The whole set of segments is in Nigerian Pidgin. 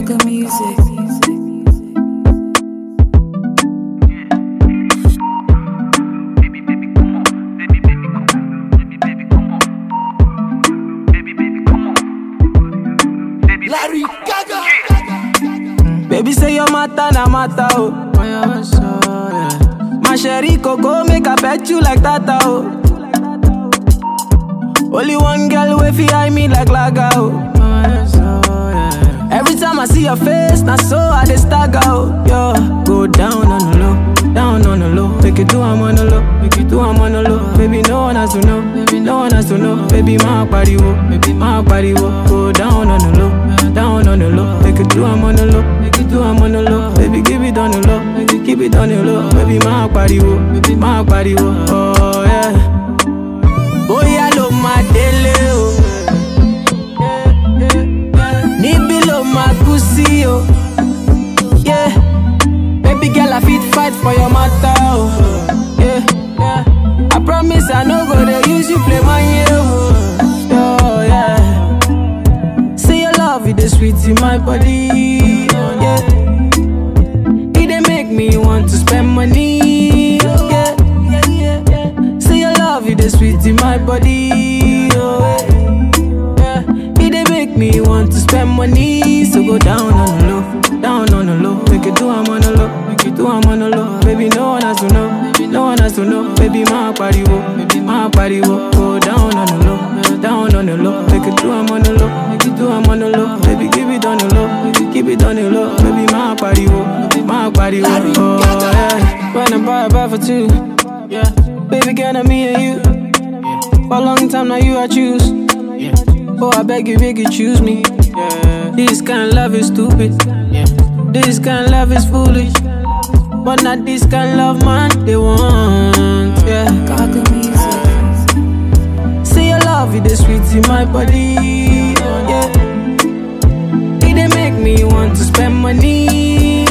Gaga music. Larry Gaga. Baby say your matter na matter oh. My sherry coco make I pet you like tata oh. Only one girl way fi eye me like laga oh. Every time I see your face, na so I dey stagger oh. Yo, go down on the low, down on the low. Make it do I'm on the low, make it do I'm on the low. Baby no one has to know, no one has to know. Baby my body wo, baby my body wo. Go down on the low, down on the low. Make it do I'm on the low, make it do I'm on the low. Baby give it on the low, make it keep it on the low. Baby my body wo, baby my body wo. Oh yeah. Bóyá ló máa délé o. Níbí ló máa kú sí o. Yeah. Baby girl, I fit fight for your matter o. Yeah. I promise I no go dey use you play my yo. Oh, yeah. See your love, it is sweet in my body. Yeah. It dey make me want to spend money. Yeah. See your love, it is sweet in my body. Oh, yeah. It dey make me want to spend money. So go down on the low, down on the low. Make it do I'm on the low, make it do I'm on the low. Baby, no one has to know, no one has to know. Baby, my body wo, baby, my body wo. Go down on the low, down on the low. Make it do I'm on the low, make it do I'm on the low. Baby, give it on the low, make it keep it on the low. Baby, my body wo, my body wo. Oh, yeah. When I buy a buy for two, yeah. Baby, girl, I'm me and you. For a long time now, you I choose. Oh, I beg you, beg you, choose me. This kind of love is stupid. This kind of love is foolish. But not this kind of love, man, they want. Yeah. Gaga music. See your love, it is sweet in my body. Yeah. It dey make me want to spend money.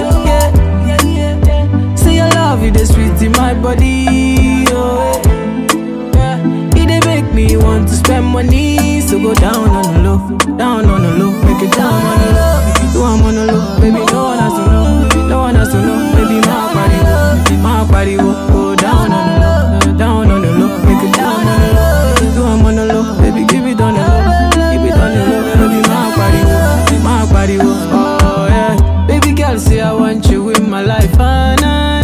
Yeah. See your love, it is sweet in my body. Oh, yeah. It dey make me want to spend money. So go down on the low, down on the low, make it down on the low, make it do I'm on the low. Baby, no one has to know, no one has to know. Baby, my body, wo, my body, wo. go down on the low, down on the low, make it down on the low, make it do I'm on the low. Baby, give it on the low, give it on the low. Baby, my body, wo, my body, wo. oh yeah. Baby girl, say I want you in my life, ah, nah,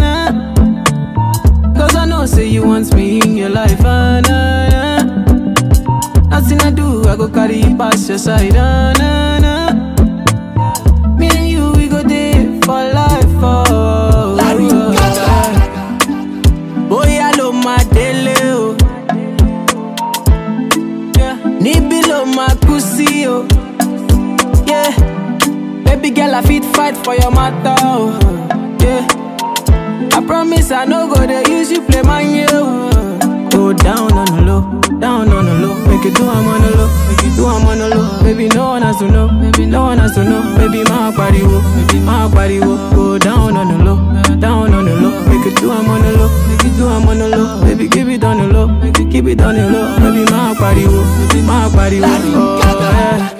nah. Cause I know, say you want me in your life, ah, nah, nah. Nothing I do, I go carry you past your side, ah, nah, nah. Me and you, we go there for life, oh. Larry oh, Gaga. Bóyá ló máa délé o. Yeah. Níbí ló máa kú sí o. Yeah. Baby girl, I fit fight for your matter o. Yeah. I promise I no go dey use you play my yo. Go down on the low, down on the low. Make it do I'm on the low, make it do I'm on the low. Baby, no one has to know, baby, no one has to know. Baby, my body wo, baby, my body wo. Go down on the low, down on the low. Make it do I'm on the low, make it do I'm on the low. Baby, give it on the low, make it keep it on the low. Baby, my body wo, baby, my body wo. Oh, yeah.